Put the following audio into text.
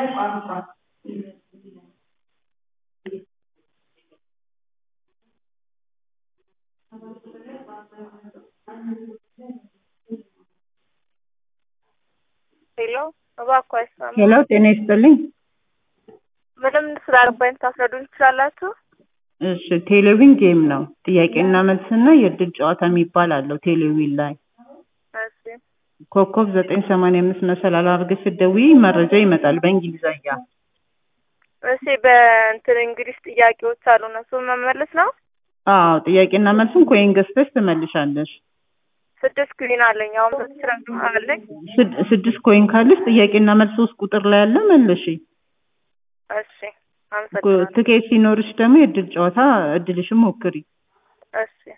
ሄሎ እባክዎ አይሰማም። ሄሎ ጤና ይስጥልኝ። ምንም ስላልገባኝ ታስረዱኝ ትችላላችሁ? እሺ ቴሌቪዥን ጌም ነው። ጥያቄና መልስና የእድል ጨዋታ የሚባል አለው ቴሌቪዥን ላይ እሺ ኮከብ ዘጠኝ ሰማንያ አምስት መሰላል አድርገሽ ስትደውዪ መረጃ ይመጣል በእንግሊዘኛ። እሺ በእንትን እንግሊዝ ጥያቄዎች አሉ እነሱን መመለስ ነው? አዎ ጥያቄና መልሱን ኮይን ገዝተሽ ትመልሻለሽ። ስድስት ኩዊን አለኝ አሁን ስድስት አለኝ። ስድ- ስድስት ኮይን ካለሽ ጥያቄና መልስ ሶስት ቁጥር ላይ አለ መልሺ። እሺ አመሰግናለሁ። ትኬት ሲኖርሽ ደግሞ የእድል ጨዋታ እድልሽን ሞክሪ። እሺ